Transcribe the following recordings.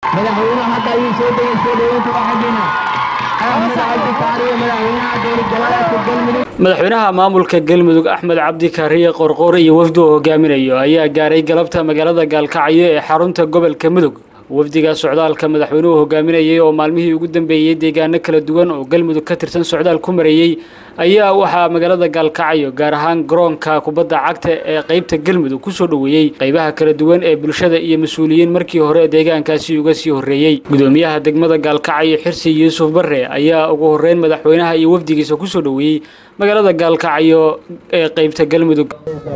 madaxweynaha hadda ayuu soo degay soo dhaweynta waa xaggeena axmed cabdi kaariye madaxweynaha dowlad goboleedka galmudug madaxweynaha maamulka galmudug axmed cabdi kaariye qorqoor iyo wafdi uu hogaaminayo ayaa gaaray galabta magaalada gaalkacyo ee xarunta gobolka mudug wafdiga socdaalka madaxweynuhu hogaaminayay oo maalmihii ugu dambeeyey deegaano kala duwan oo galmudug ka tirsan socdaal ku mareeyey ayaa waxaa magaalada gaalkacyo gaar ahaan garoonka kubadda cagta ee qeybta galmudug kusoo dhoweeyey qeybaha kala duwan ee bulshada iyo mas-uuliyiin markii hore deegaankaasi uga sii horreeyey gudoomiyaha degmada gaalkacyo xirsi yuusuf barre ayaa ugu horreyn madaxweynaha iyo wafdigiisa kusoo dhoweeyey magaalada gaalkacyo ee qeybta galmudug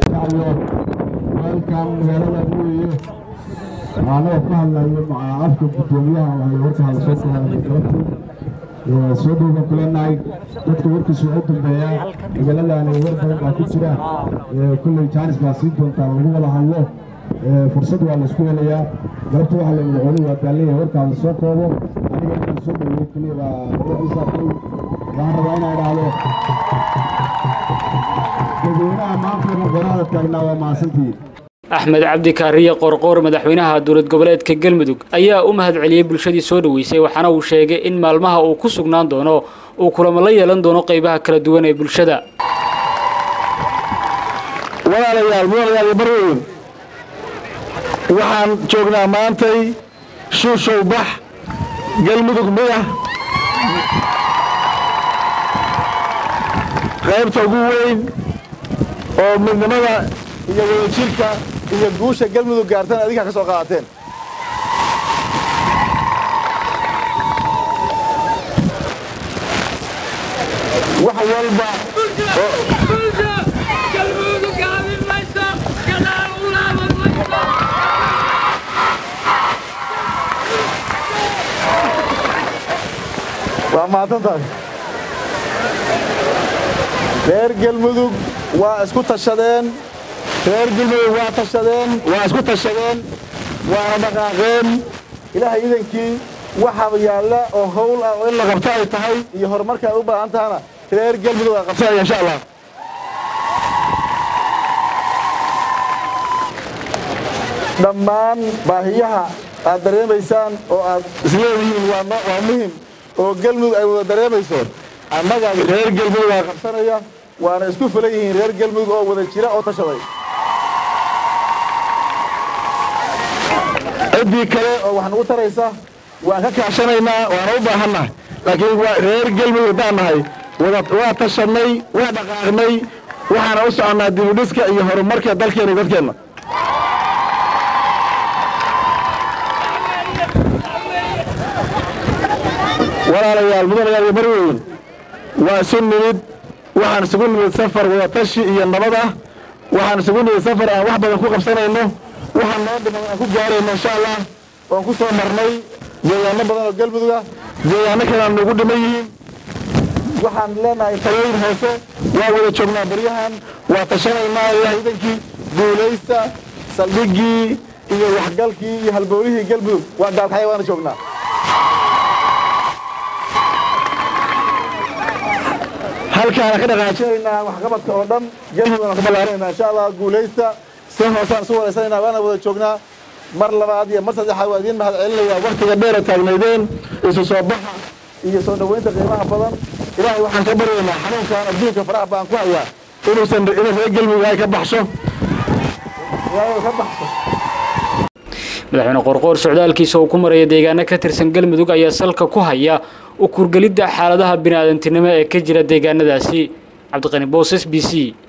anagoo ka hadlayo afka gudoomiyaha waxay warka hadasoo ka hadlay galabtii soo dhowbaan ku leenahay dadka warkiisa waa u dambeeyaa magaaladaani war badan baa ku jira kulley jaanis baa sii doontaa lagu wada hadlo fursad waa laysku helayaa galabta waxaa la madaxweynuhu waa daalleeyahay warkaa la soo koobo aniga inaan soo dhoweeyo keliya baa isaaqay waxaan rabaa inaan idhaahdo dadweynaha maanta magaalada taagnaa waa mahadsantihiin axmed cabdi kaariye qorqoor madaxweynaha dowlad goboleedka galmudug ayaa u mahad celiyey bulshadii soo dhoweysay waxaana uu sheegay in maalmaha uu ku sugnaan doono uu kulamo la yeelan doono qaybaha kala duwan ee bulshada walaalayaal mudanayaal barweyn waxaan joognaa maantay shuushow bax galmudug midah qaybta ugu weyn oo midnimada iyo wadajirka iyo guusha galmudug gaartan adinkaa ka soo qaadateen wax walba waa mahadsan tahay reer galmudug waa isku tashadeen reer galmudug waa tashadeen waa isku tashadeen waana dhaqaaqeen ilaahay idankii waxaaba yaalla oo hawl ah oo in la qabto ay tahay iyo horumarka ay u baahan tahana reer galmudug aa qabsanaya insha allah dhammaan baahiyaha aad dareemaysaan oo aad isleedihiin waa muhim oo galmudug ay wada dareemayso annaga reer galmudug aa qabsanaya waana isku filan yihiin reer galmudug oo wada jira oo tashaday ciddii kale oo wax nagu taraysa waan ka kaashanaynaa waana u baahannahay laakiin reer galmudug haddaan nahay waa tashadnay waa dhaqaaqnay waxaana u soconnaa dibudhiska iyo horumarka dalkeenna iyo dadkeenna walaalayaal mudanayaal iyo barweyn waa isu nimid waxaan isugu nimid safar wadatashi iyo nabad ah waxaan isugu nimid safar aan wax badan ku qabsanayno waxaan noo dhiman aan ku gaarayno insha allah waan ku soo marnay deegaano badan oo galmudug ah deegaano kale aan nagu dhiman yihiin waxaan leenahay talooyin hoose waa wada joognaa baryahan waa tashanaynaa ilaah idankii guulaysta saldhiggii iyo waxgalkii iyo halbowlihii galmudug waa gaalkacya waana joognaa halkaana ka dhaqaajinaynaa waxqabadka oo dhan galmudug aan ka ballaarinaynaa insha allah guulaysta si hoosaan isu waraysanaynaa waana wada joognaa mar labaad iyo mar saddexaad waa idiin mahad celinayaa waktiga dheera taagnaydeen isu soo baxa iyo soo dhoweynta qiimaha badan ilaahay waxaan ka baryaynaa xanuunkan adduunka faraha baan ku hayaa inuusan inuu reer galmudug ay ka baxsho ilaahay ka baxsho madaxweyne qorqoor socdaalkiisa uu ku maraya deegaano ka tirsan galmudug ayaa salka ku haya u kurgelidda xaaladaha bini'aadantinimo ee ka jira deegaanadaasi cabdiqani boos s b c